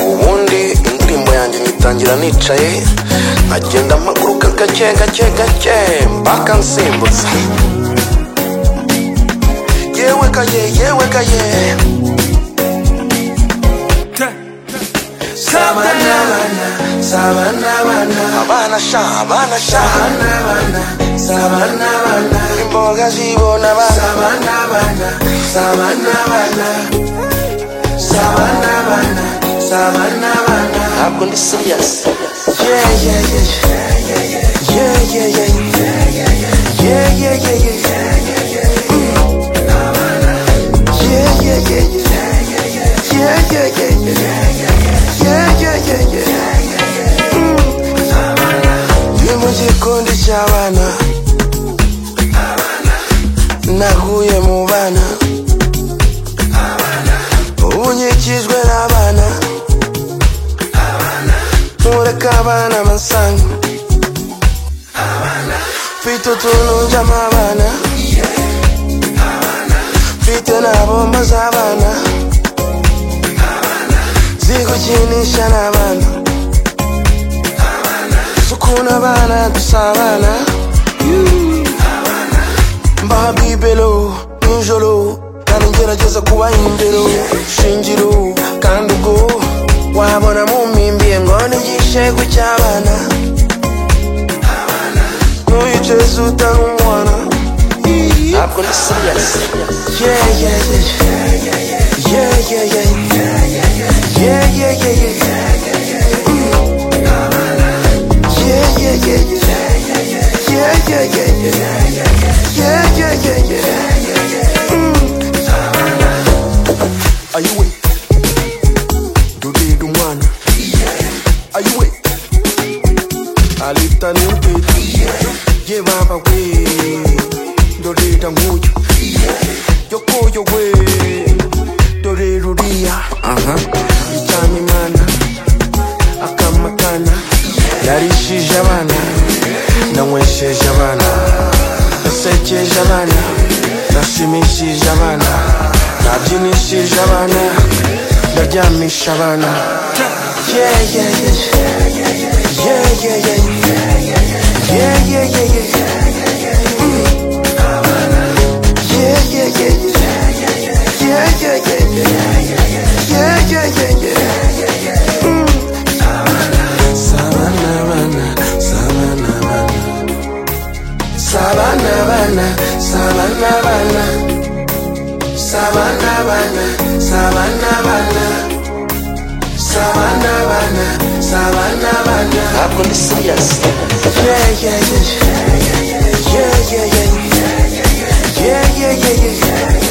ubundi indirimbo yanjye nyitangira nicaye nkagenda mpaguruka gake gake gake mpaka nsimbutse yewe kaye yewe kaye sabanabana sabanabana abana sha abana sha sabanabana sabanabana imboga zibona abana sabanabana sabanabana sabanabana sabanabana ntabwo ndi serious yeah yeah yeah yeah yeah yeah yeah yeah yeah yeah yeah yeah yeah yeah yeah yeah yeah yeah yeah yeah yeah yeah ni mu gikundi cy'abana nahuye mu bana ubu nkikijwe n'abana ntureka abana amasanga mfite utuntu njyamo abana mfite na bombo z'abana zigukinisha n'abana sukuna abana dusabana mbaha bibelo nijoro kandi ngerageza kuba imbero shingiro kandi ubwo wabona mumpimbiye ngo nigishego cy'abana ntuyicaze utanga umwana ntabwo ndi seriyasi yeah yeah yeah yeah yeah yeah yeah yeah yeah yeah yeah yeah yeah yeah yeah yeah yeah yeah yeah yeah yeah Are you with? Do dig one? Are you with? I lift a new bit. Give up away. Do dig a mood. You go your way. Do dig Rudia. Uh huh. You tell me, man. akamatana yarishije abana nanywesheje abana nasekeje abana nashimishije abana nabyinishije abana ndaryamisha abana Yeah, yeah, yeah. Yeah, yeah, yeah. Yeah, yeah, yeah, yeah. Mm. Yeah, yeah, yeah, yeah. Yeah, yeah, yeah, yeah. Yeah, yeah, yeah, yeah. Sabanabana, sabanabana. Sabanabana, sabanabana. Sabanabana, sabanabana. Sabanabana, sabanabana. Ntabwo ndi serious. Yeah, yeah, yeah. Yeah, yeah, yeah. Yeah, yeah, yeah, yeah.